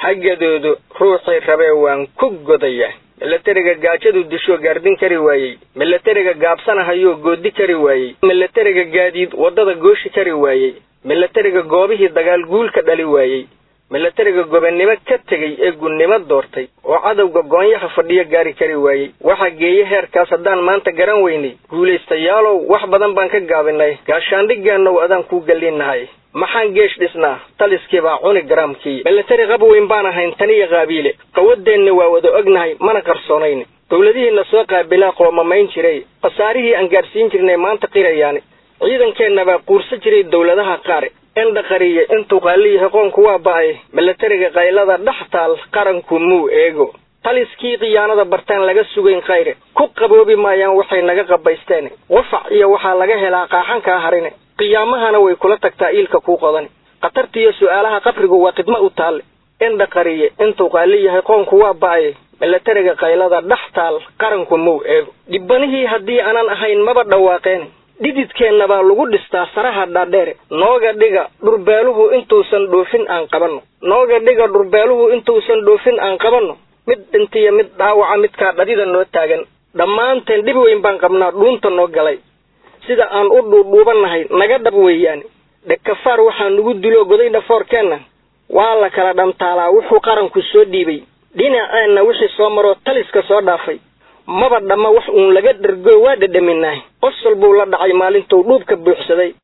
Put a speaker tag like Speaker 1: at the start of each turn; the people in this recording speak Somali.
Speaker 1: xaggadoodu ruuxii rabee waan ku godaya milatariga gaajadu dishoo gaardin kari waayey milatariga gaabsanahayoo goodi kari waayey milatariga gaadiid waddada gooshi kari waayey milatariga goobihii dagaal guulka dhali waayey milatariga gobonnimo ka tegey ee gunnimo doortay oo cadowga goonyaha fadhiyo gaari kari waayey waxaa geeye heerkaas haddaan maanta garan weynay guulaystayaalow wax badan baan ka gaabinay gaashaandhigeennow adaan kuu gallinnahay maxaan geesh dhisnaa taliskii baa cuni garaamkii milatari qab weyn baan ahayn taniya qaabiile qawadeenna waa wada ognahay mana qarsoonayn dowladihiina soo qaabilaa qoomamayn jiray khasaarihii aan gaadhsiin jirnay maanta qirayaani ciidankeenna baa quursa jiray dowladaha qaar indhaqariye intuu qaaliyahay qoonku waa ba'ay milatariga qaylada dhex taal qaranku muu eego taliskii khiyaanada bartaan laga sugayn khayre ku qaboobi maayaan waxay naga qabaysteen qufac iyo waxaa laga helaa qaaxankaa harine qiyaamahana way kula tagtaa iilka kuu qodan khatartiiyo su'aalaha qabrigu waa khidmo u taalle indhaqariye intuu qaali yahay qoonku waa ba'ay milatariga qaylada dhex taal qaranku muu eego dhibbanihii haddii aanan ahayn maba dhawaaqeen dhididkeenna baa lagu dhistaa saraha dhaadheere nooga dhiga dhurbaaluhu intuusan dhoofin aan qabanno nooga dhiga dhurbeeluhu intuusan dhoofin aan qabanno mid dhintiya mid dhaawaca midkaa dhadida noo taagan dhammaanteen dhib weyn baan qabnaa dhuunta noo galay sida aan u dhuudhuubannahay naga dhab weeyaane dhekafaar waxaa nugu dilo goday dhafoorkeenna waa la kala dhantaalaa wuxuu qaranku soo dhiibay dhinaceenna wixii soo maroo taliska soo dhaafay maba dhamma wax uun laga dhargo waa dhedhaminaah qosol buu la dhacay maalintuu dhuubka buuxsaday